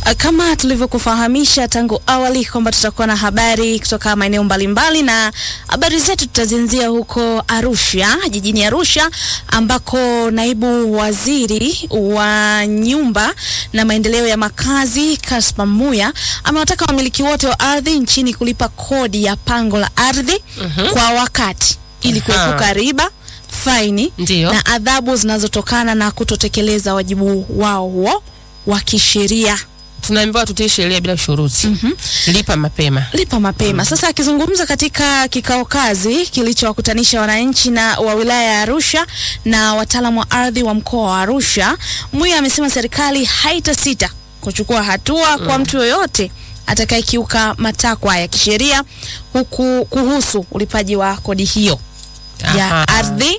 Kama tulivyokufahamisha tangu awali kwamba tutakuwa na habari kutoka maeneo mbalimbali, na habari zetu tutazianzia huko Arusha, jijini Arusha, ambako naibu waziri wa nyumba na maendeleo ya makazi Kaspa Muya amewataka wamiliki wote wa ardhi nchini kulipa kodi ya pango la ardhi Mhm. kwa wakati ili Aha. kuepuka riba, faini Ndiyo. na adhabu zinazotokana na kutotekeleza wajibu wao huo wa kisheria. Tunaambiwa tutii sheria bila shuruti. Lipa mapema. lipa mapema. Sasa akizungumza katika kikao kazi kilichowakutanisha wananchi na wa wilaya ya Arusha na wataalamu wa ardhi wa mkoa wa Arusha, Muya amesema serikali haitasita kuchukua hatua kwa mtu yoyote atakayekiuka matakwa ya kisheria huku kuhusu ulipaji wa kodi hiyo ya Aha. ardhi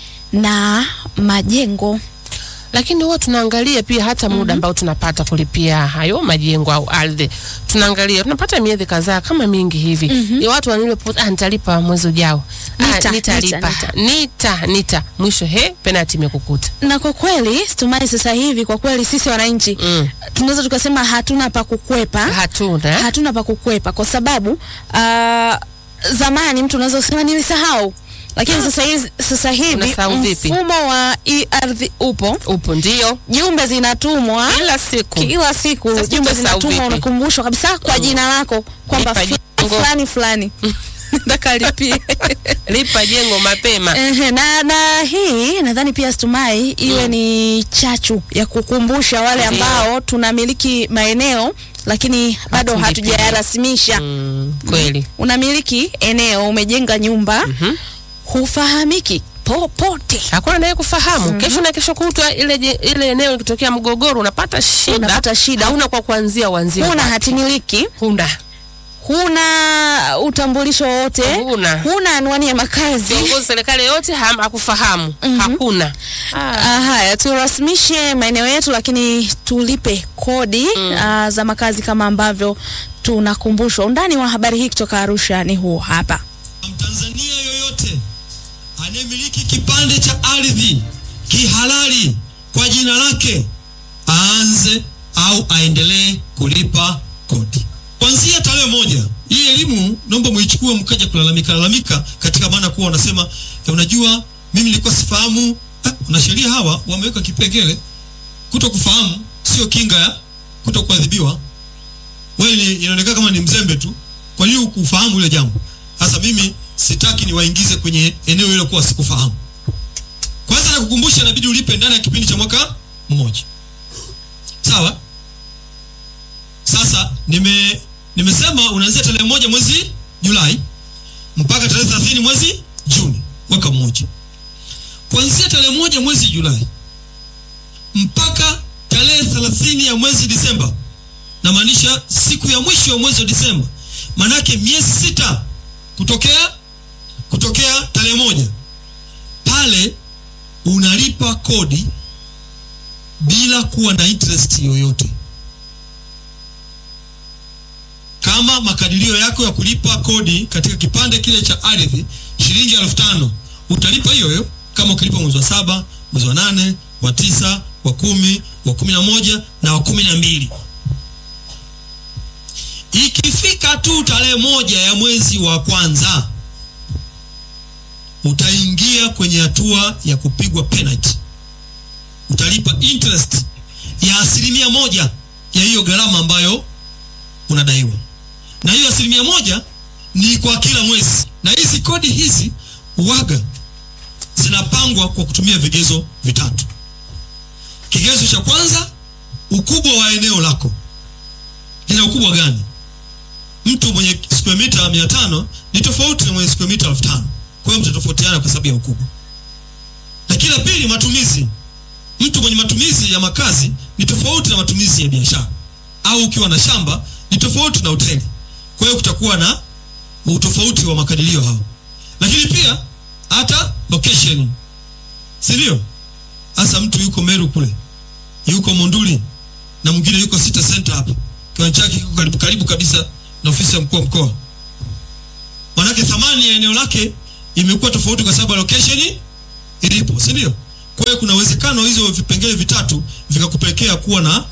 na majengo. Lakini huwa tunaangalia pia hata muda ambao tunapata kulipia hayo majengo au ardhi. Tunaangalia tunapata miezi kadhaa kama mingi hivi. Ni watu wanile ah, nitalipa mwezi ujao. Nita, ah, nitalipa. nita, Nita, nita. Mwisho he penalty imekukuta. Na kwa kweli Stumai, sasa hivi kwa kweli sisi wananchi Mm. tunaweza tukasema hatuna pa kukwepa Hatuna. hatuna pa kukwepa kwa sababu uh, zamani mtu unaweza kusema nilisahau, lakini sasa hivi, sasa hivi Unasahau vipi? mfumo wa e-ardhi upo, Upo ndio. jumbe zinatumwa Kila siku. kila siku, Sasa jumbe utasahau zinatumwa, vipi? unakumbushwa kabisa kwa jina lako kwamba Lipa fulani jengo. fulani fulani nataka lipie. Lipa jengo mapema. Ehe, na, na hii nadhani pia Stumai iwe ni chachu ya kukumbusha wale Ndiyo. ambao tunamiliki maeneo lakini bado Hatulipii. hatujayarasimisha Mm, kweli. unamiliki eneo, umejenga nyumba, hufahamiki popote, Hakuna naye kufahamu. Kesho na kesho kutwa ile je- ile eneo ikitokea mgogoro unapata shida. Unapata shida. Hauna kwa kuanzia uanzie. huna wapi. hatimiliki, Huna. huna utambulisho wowote, Huna. huna anwani ya makazi. Viongozi serikali yote ham- hakufahamu. Hakuna. Ah, haya turasimishe maeneo yetu, lakini tulipe kodi ah, za makazi kama ambavyo tunakumbushwa. Undani wa habari hii kutoka Arusha ni huu hapa. Mtanzania yoyote anayemiliki kipande cha ardhi kihalali kwa jina lake aanze au aendelee kulipa kodi kuanzia tarehe moja. Hii elimu naomba muichukue mkaja kulalamika lalamika, katika maana kuwa wanasema "Eh, unajua mimi nilikuwa sifahamu. Eh, wanasheria hawa wameweka kipengele, kuto kufahamu sio kinga ya kuto kuadhibiwa wewe ni- inaonekana kama ni mzembe tu. Kwa nini ukufahamu ile jambo? Sasa mimi sitaki niwaingize kwenye eneo hilo kuwa sikufahamu. Kwanza nakukumbusha, inabidi ulipe ndani ya kipindi cha mwaka mmoja, sawa? Sasa nime nimesema unaanzia tarehe moja mwezi Julai mpaka tarehe 30 mwezi Juni, mwaka mmoja. Kuanzia tarehe moja mwezi Julai mpaka tarehe 30 ya mwezi Disemba namaanisha siku ya mwisho ya mwezi wa Disemba, manake miezi sita kutokea kutokea tarehe moja pale unalipa kodi bila kuwa na interest yoyote. Kama makadirio yako ya kulipa kodi katika kipande kile cha ardhi shilingi elfu tano utalipa hiyo hiyo kama ukilipa mwezi wa saba, mwezi wa nane, wa tisa, wa kumi, wa kumi na moja na wa kumi na mbili. Ikifika tu tarehe moja ya mwezi wa kwanza utaingia kwenye hatua ya kupigwa penalty. Utalipa interest ya asilimia moja ya hiyo gharama ambayo unadaiwa, na hiyo asilimia moja ni kwa kila mwezi. Na hizi kodi hizi waga zinapangwa kwa kutumia vigezo vitatu. Kigezo cha kwanza, ukubwa wa eneo lako lina ukubwa gani? Mtu mwenye square mita mia tano ni tofauti na mwenye square mita elfu tano kwa hiyo mtatofautiana kwa sababu ya ukubwa. Lakini la pili, matumizi. Mtu mwenye matumizi ya makazi ni tofauti na matumizi ya biashara, au ukiwa na shamba ni tofauti na hoteli. Kwa hiyo kutakuwa na utofauti wa makadirio hao. Lakini pia hata location, si ndio? Hasa mtu yuko Meru kule, yuko Monduli na mwingine yuko City Center hapa, kiwanja chake kiko karibu, karibu kabisa na ofisi ya mkuu wa mkoa. Manake thamani ya eneo lake imekuwa tofauti kwa sababu ya location ilipo, si ndio? Kwa hiyo kuna uwezekano hizo vipengele vitatu vikakupelekea kuwa na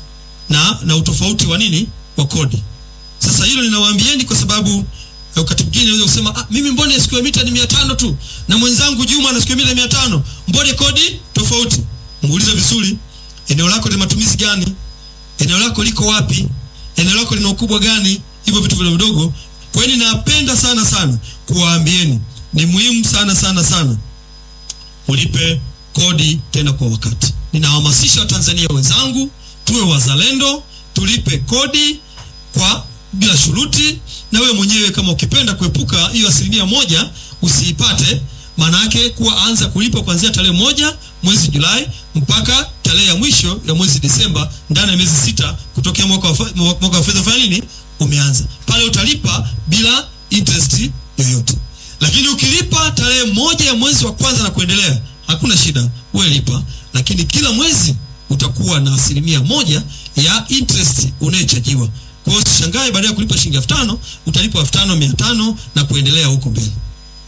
na na utofauti wa nini wa kodi. Sasa hilo ninawaambieni kwa sababu eh, wakati mwingine unaweza kusema ah, mimi mbona square meter ni 500 tu na mwenzangu Juma ana square meter 500, mbona kodi tofauti? Muulize vizuri, eneo lako lina matumizi gani? Eneo lako liko wapi? Eneo lako lina ukubwa gani? Hivyo vitu vidogo vidogo. Kwa hiyo ninapenda sana sana kuwaambieni, ni muhimu sana sana sana ulipe kodi tena kwa wakati. Ninawahamasisha Watanzania wenzangu tuwe wazalendo, tulipe kodi kwa bila shuruti, na wewe mwenyewe kama ukipenda kuepuka hiyo asilimia moja usiipate, maana yake kuwa anza kulipa kuanzia tarehe moja mwezi Julai mpaka tarehe ya mwisho ya mwezi Desemba, ndani ya miezi sita kutokea mwaka wa, fa- mwaka wa fedha fanya nini umeanza. Pale utalipa bila interest yoyote. Lakini ukilipa tarehe moja ya mwezi wa kwanza na kuendelea, hakuna shida, wewe lipa, lakini kila mwezi utakuwa na asilimia moja ya interest unayechajiwa. Kwa hiyo usishangae baada ya kulipa shilingi elfu tano utalipa elfu tano mia tano na kuendelea huko mbele.